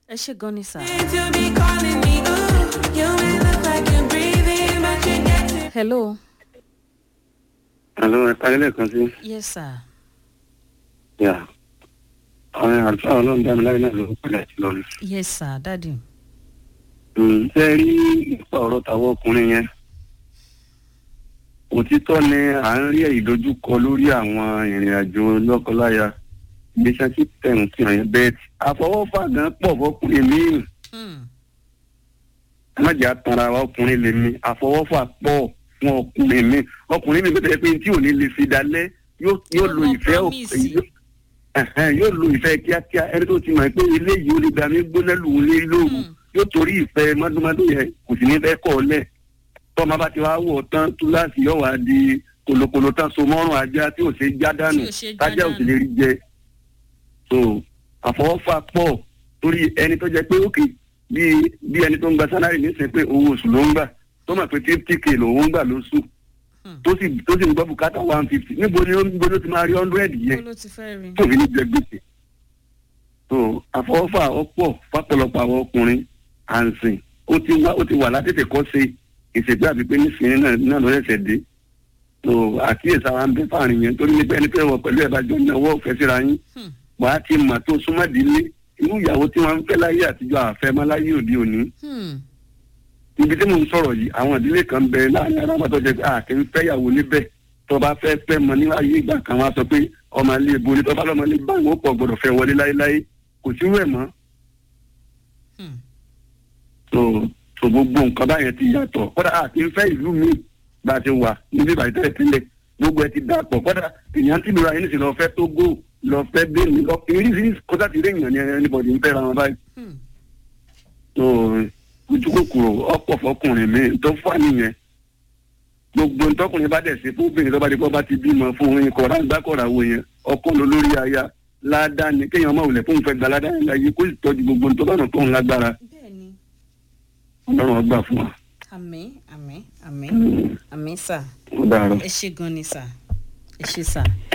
ẹ ṣe gan ni sà. to be calling me, ooh, you may look like you're breathing, but you're getting hello. Àlọ́ ẹ̀ka ilé kan sí. yes sir. Yà. Àwọn àlùfáà ọlọ́run dá mi láyé náà ló ń padà sí lọ́nà. yes sir dadi. Ṣé ẹ rí nípa ọ̀rọ̀ tàwọn ọkùnrin yẹn? Òtítọ́ ni à ń rí ìdojúkọ lórí àwọn ìrìn àjò lọ́kọláya. Relationship tẹ̀hún sí ọ̀yẹ́ bẹ́ẹ̀ tí. Àfọwọ́fà gan pọ̀ fọkùnrin míì. Hmm. Ẹ má jẹ́ àtàrà wa ọkùnrin lè mi. Àfọwọ́fà pọ̀ fún ọkùnrin míì. Ọkùnrin míì bẹ́ẹ̀ pé tí ò ní lè fi dalẹ̀ yóò yóò lo Ọmọ ìfẹ́ ò- promise. yóò- ẹ̀hẹ́n, yóò lo ìfẹ́ kíákíá ẹni tó ti mọ̀ pé eléyìí ó lè gbà mí gbóná lù ú lé lóru Hmm. yóò torí ìfẹ́ mọ́dúnmọ́dún yẹn kò sì ní fẹ́ kọ́ ọ lẹ̀ tọ́mọ bá ti wá wọ̀ tán túláàsì yóò wá di kòlòkòlò tán so mọ́rùn ajá tí ò ṣe já dànù Tí ò ṣe já tájá ò sì dànù. lè rí jẹ so àfọwọ́fà pọ̀ torí ẹni tó jẹ pé òkè bí bí ẹni tó ń gba sálárì nísìnyí pé owó oṣù ló ń gbà tó mọ̀ pé fifty k lòún ń gbà lóṣù Hmm. tó sì tó sì ń gbọ́ bùkátà one fifty níbo ni ó níbo ni ó ti máa rí hundred yẹn kó ló ti fẹ́ rí. tó fi ní jẹ gbèsè. so àfọwọ́fà ọ̀pọ̀ fápọ̀lọpọ̀ àwọn ọkùnrin àǹsìn ó ti wá ó ti wà látètè kọ́ ṣe ìṣègbè àbí pé nísìnyí náà náà ló ṣẹ̀ṣẹ̀ dé. so àkíyèsí àwọn ń bẹ fáàrin yẹn torí nípa ẹni pé wọ pẹ̀lú ẹ̀bájọ́ náwó ọ̀fẹ́ síra yín Hmm. wàá ti mà tó súnmọ́dínlé irú ìyàwó tí wọ́n ń fẹ́ láyé àtijọ́ àfẹ́ mọ́ láyé òde òní Hmm. ibi tí mò ń sọ̀rọ̀ yìí àwọn ìdílé kan bẹ láàrin ara wọn tó jẹ pé àkè ń fẹ́yàwó níbẹ̀ tó bá fẹ́ fẹ́ mọ ní ayé ìgbà kan wá sọ pé ọmọ ilé ibo ni tó bá lọ́mọ ilé báyìí ó pọ̀ gbọ́dọ̀ fẹ́ wọlé láéláé kò sí rẹ̀ mọ́ Hmm. tó tó gbogbo nǹkan báyẹn ti yàtọ̀ kódà àti ń fẹ́ ìlú míì bá a ti wà níbi ìbàdí tẹ́lẹ̀ tẹ́lẹ̀ gbogbo ẹ ti dàpọ̀ kódà èèyàn ti lura ẹni sì lọ fẹ́ Tógò lọ fẹ́ Benin lọ irisiri kódà ti rí èèyàn ní ẹnibọ̀dì ń fẹ́ra wọn báyìí Hmm. tó ojú kòkòrò ọ̀pọ̀ fọkùnrin mi tó fà nìyẹn gbogbo ntọkùnrin bá dẹ̀ ṣe fún obìnrin tó bá di kó bá ti bímọ fún orin kọ̀ọ̀rọ̀ àgbàkọ̀rọ̀ àwọn yẹn ọkọ ló lórí aya ládàá ni kéèyàn máa wulẹ̀ fóun fẹ́ gba ládàá yẹn láyé kó sì tọ́jú gbogbo ntọ́bànà tó ń lágbára bẹ́ẹ̀ni ọlọ́run ọgbà fún wa. àmín àmín àmín àmín sà ó dàárọ̀. ẹ ṣe gan ni sà ẹ ṣe sà.